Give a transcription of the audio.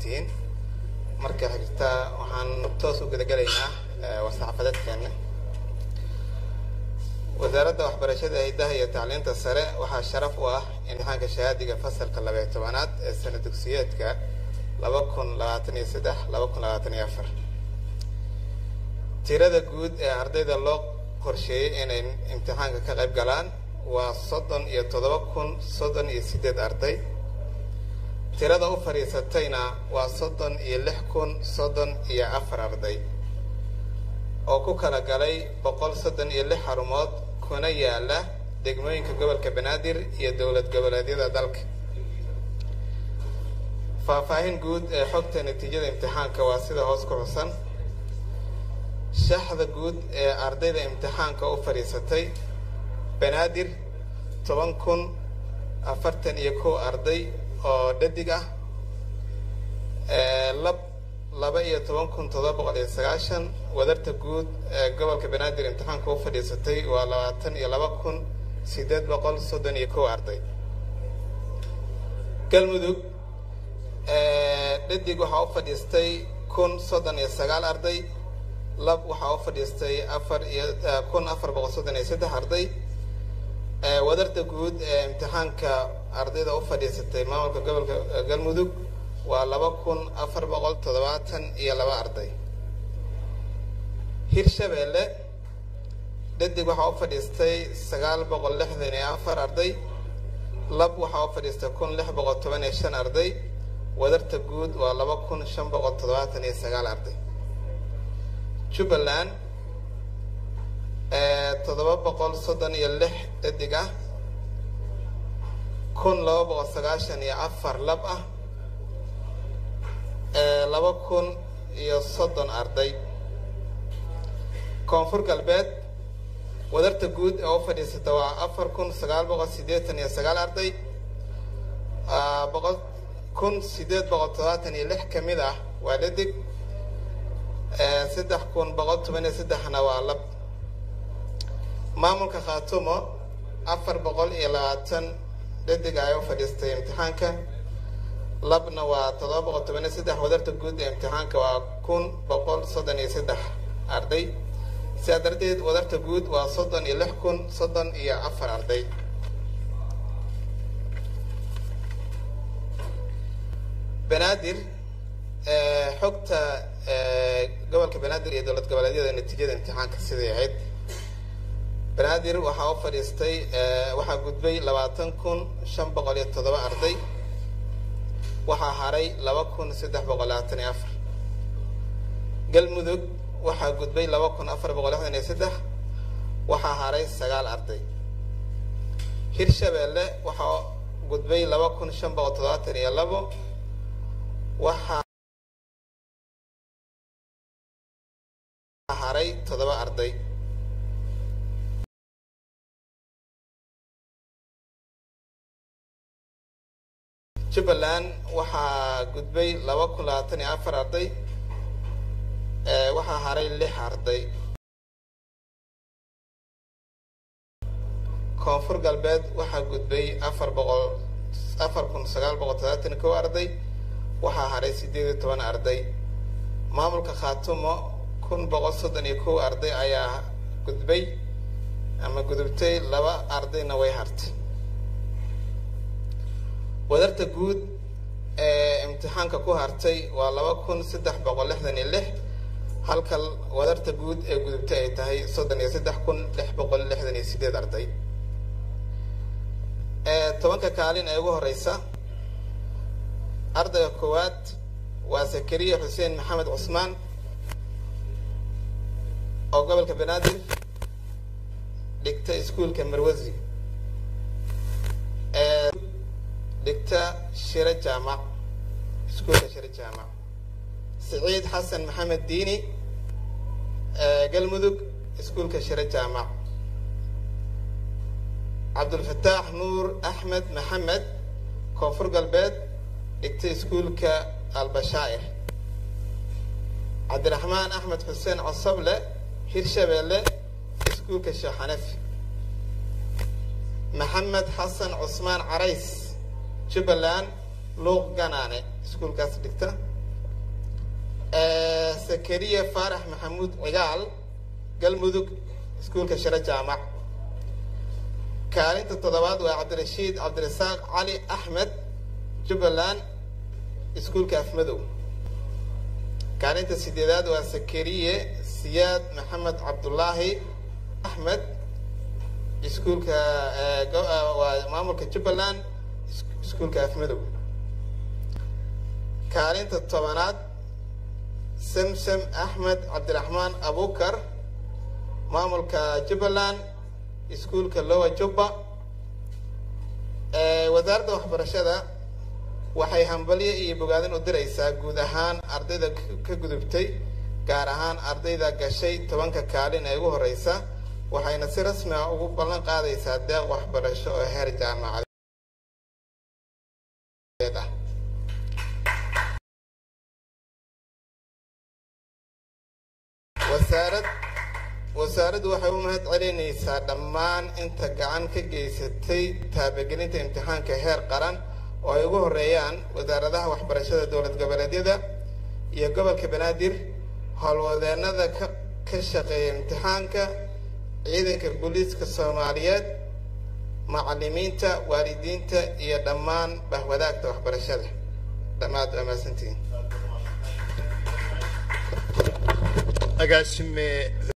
mahadsantihiin marka xigta waxaan toos u gudagelaynaa war-saxaafadeedkeena wasaaradda waxbarashada hidaha iyo tacliinta sare waxaa sharaf u ah imtixaanka shahaadiga fasalka labaiyo tobanaad ee sana dugsiyeedka laba kun labaatan iyo saddex laba kun labaatan iyo afar tirada guud ee ardayda loo qorsheeyey inay imtixaanka ka qayb galaan waa soddon iyo toddoba kun soddon iyo siddeed arday tirada u fadhiisatayna waa soddon iyo lix kun soddon iyo afar arday oo ku kala galay boqol soddon iyo lix xarumood kuna yaala degmooyinka gobolka banaadir iyo dowlad goboleedyada dalka faahfaahin guud ee xogta natiijada imtixaanka waa sida hoos ku xusan shaxda guud ee ardayda imtixaanka u fadhiisatay banaadir toban kun afartan iyo kow arday oo dhadig ah lab laba iyo toban kun toddoba boqol iyo sagaashan wadarta guud ee gobolka banaadir imtixaanka u fadhiisatay waa labaatan iyo laba kun siddeed boqol soddon iyo kow arday galmudug dhadig waxaa u fadhiistay kun soddon iyo sagaal arday lab waxaa u fadhiistay afar iyo kun afar boqol soddon iyo saddex arday wadarta guud ee imtixaanka ardayda u fadhiisatay maamulka gobolka galmudug waa laba kun afar boqol toddobaatan iyo laba arday hirshabeelle dhadig waxaa u fadhiistay sagaal boqol lixdan iyo afar arday lab waxaa u fadhiistay kun lix boqol toban iyo shan arday wadarta guud waa laba kun shan boqol toddobaatan iyo sagaal arday jubbaland toddoba boqol soddon iyo lix dhadig ah kun laba boqol sagaashan iyo afar lab ah laba kun iyo soddon arday koonfur galbeed wadarta guud ee u fadhiisata waa afar kun sagaal boqol siddeetan iyo sagaal arday boqol kun siddeed boqol toddobaatan iyo lix ka mid ah waa dhadig saddex kun boqol toban iyo saddexna waa lab maamulka khaatumo afar boqol iyo labaatan dhadig ay u fadhiistay imtixaanka labna waa toddoba boqol toban iyo saddex wadarta guud ee imtixaanka waa kun boqol soddon iyo saddex arday sidaa darteed wadarta guud waa soddon iyo lix kun soddon iyo afar arday banaadir xogta gobolka banaadir iyo dowlad goboleedyada natiijada imtixaanka siday ahayd banaadir waxaa u fadhiistay waxaa gudbay labaatan kun shan boqol iyo toddoba arday waxaa haray laba kun saddex boqol labaatan iyo afar galmudug waxaa gudbay laba kun afar boqol lixdan iyo saddex waxaa haray sagaal arday hirshabeelle waxaa gudbay laba kun shan boqol toddobaatan iyo labo waxaa haray toddoba arday jubbaland waxaa gudbay laba kun labaatan iyo afar arday waxaa haray lix arday koonfur galbeed waxaa gudbay afar boqol afar kun sagaal boqol toddobaatan iyo kow arday waxaa haray siddeed iyo toban arday maamulka khaatumo kun boqol soddon iyo kow arday ayaa gudbay ama gudubtay laba ardayna way hartay wadarta guud ee imtixaanka ku hartay waa laba kun saddex boqol lixdan iyo lix halka wadarta guud ee gudubtay ay tahay soddon iyo saddex kun lix boqol lixdan iyo sideed arday tobanka kaalin ee ugu horeysa ardayga koowaad waa zakariya xuseen maxamed cusmaan oo gobolka banaadir dhigta iskuulka marwasi dhigta shiro jaamac iskuulka shiro jaamac siciid xasan maxamed diini galmudug iskuulka shiro jaamac cabdulfataax nuur axmed maxamed koonfur galbeed dhigta iskuulka albashaa'ir cabdiraxmaan axmed xuseen cosoble hirshabeelle iskuulka sheekhanefi maxamed xasan cusmaan carays jubbaland luuq ganaane iskuulkaas dhigta sakariya faarax maxamuud cigaal galmudug iskuulka shiro jaamac kaalinta toddobaad waa cabdirashiid cabdirasaaq cali axmed jubbaland iskuulka afmadow kaalinta sideedaad waa sakariye siyaad maxamed cabdulaahi axmed iskuulka waa maamulka jubbaland iskuulka afmadow kaalinta tobanaad samsam axmed cabdiraxmaan abukar maamulka jubbaland iskuulka lowa jubba wasaaradda waxbarashada waxay hambalyo iyo bogaadin u diraysaa guud ahaan ardayda ka gudubtay gaar ahaan ardayda gashay tobanka kaalin ee ugu horeysa waxayna si rasmi ah ugu ballan qaadaysaa deeq waxbarasho oo heer jaamacadeed ah wasaarad wasaaraddu waxay u mahad celinaysaa dhammaan inta gacan ka geysatay taabagelinta imtixaanka heer qaran oo ay ugu horeeyaan wasaaradaha waxbarashada dowlad goboleedyada iyo gobolka banaadir howlwadeenada ka ka shaqeeya imtixaanka ciidanka booliiska soomaaliyeed macalimiinta waalidiinta iyo dhammaan bahwadaagta waxbarashada dhammaad waa mahadsantihiin agaasime